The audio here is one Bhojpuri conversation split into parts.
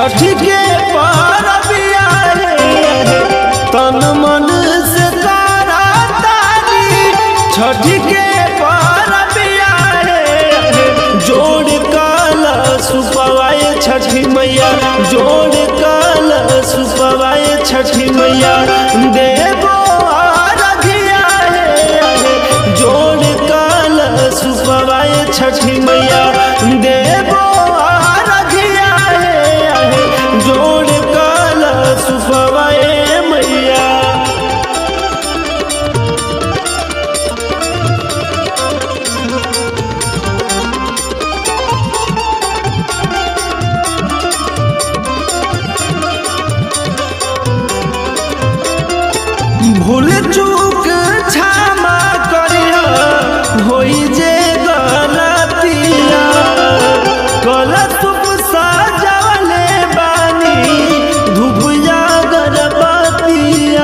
छठ के परबिया रे तन मन से तारा तारी छठ के परबिया रे जोड़ काल सुपवाए छठी मैया जोड़ काल सुपवाए छठी मैया देवो आराधिया रे जोड़ काल सुपवाए छठी मैया देवो आराधिया रे जोड़ काल सुपवाए मैया भूल चूक क्षमा करिया होई जे गलतिया गलत सजवले बानी धुपिया गणपतिया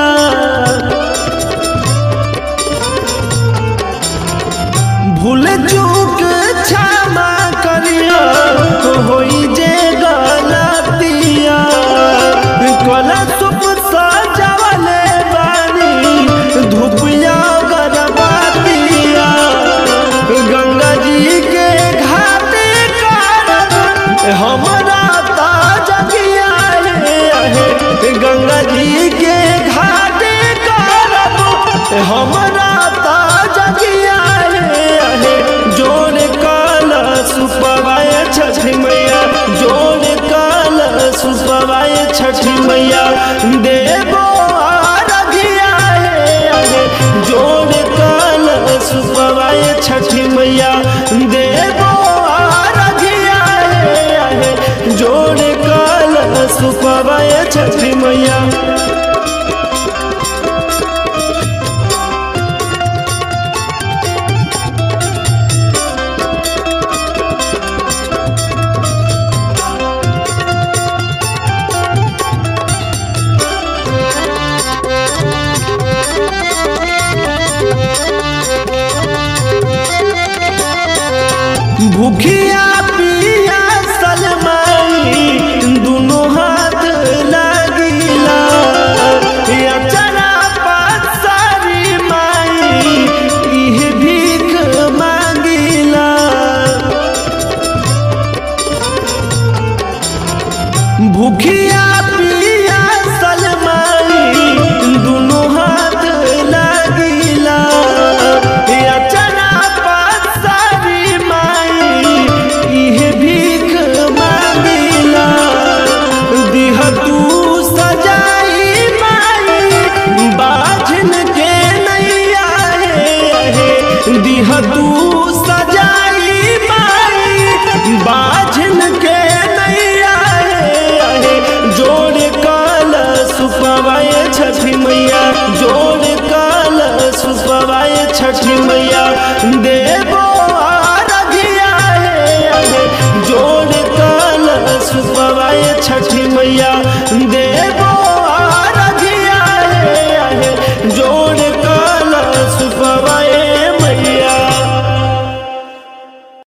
भूल चूक क्षमा करिया होई जे गलतिया गलत सजवले बानी धुपिया गणपतिया गंगा जी के घाटे करब हमरा ताजगिया है गंगा जी के घाटे करब हमरा ताजगिया है जोड़ काल सुपवाए छठी मैया जोड़ काल सुपवाए छठी मैया देवो आराधिया है जोड़ काल सुपवाए छठी मैया देवो आराधिया है जोड़ काल सुपवाए छठी मैया भूखिया पिया सलमाई दोनों हाथ लगिला अचरा पसारी माई इह भीख मांगिला भूखिया पिया सलमाई दोनों हाथ लगिला अचरा पसारी माई इह भीख मांगिला दिह तू सजाई माई बाझन के नैया हे दिह तू सजाई माई बाझन के नैया हे जोड़ काल सुपवाए